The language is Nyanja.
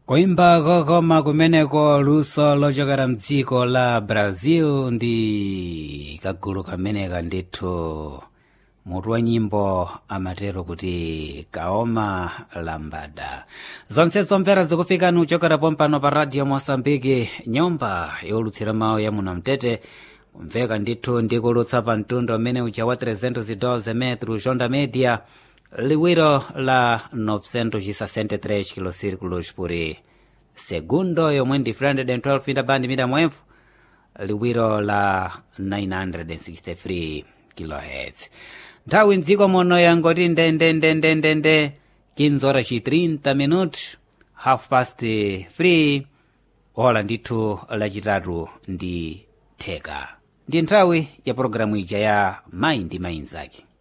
kuimba kokoma kumeneko luso lochokera mdziko la brazil ndi kagulu kameneka ndithu mutu wa nyimbo amatero kuti kaoma lambada zonse zomvera zikufikani uchokera pompano pa radio mosambiki nyumba yolutsira mawu ya muno mtete kumveka ndithu ndikulutsa pa mtundu umene uja wa 312 metro jonda media liwiro la 963 kilocirculos por segundo yomwe ndi 312 inda band mita mwemvu liwiro la 963 kilohertz nthawi mdziko muno yangoti ndendendendendende 15 horas 30 minutos half past 3 ola ndithu lachitatu ndi theka ndi nthawi ya pologalamu ija ya mayi ndi mayi nzake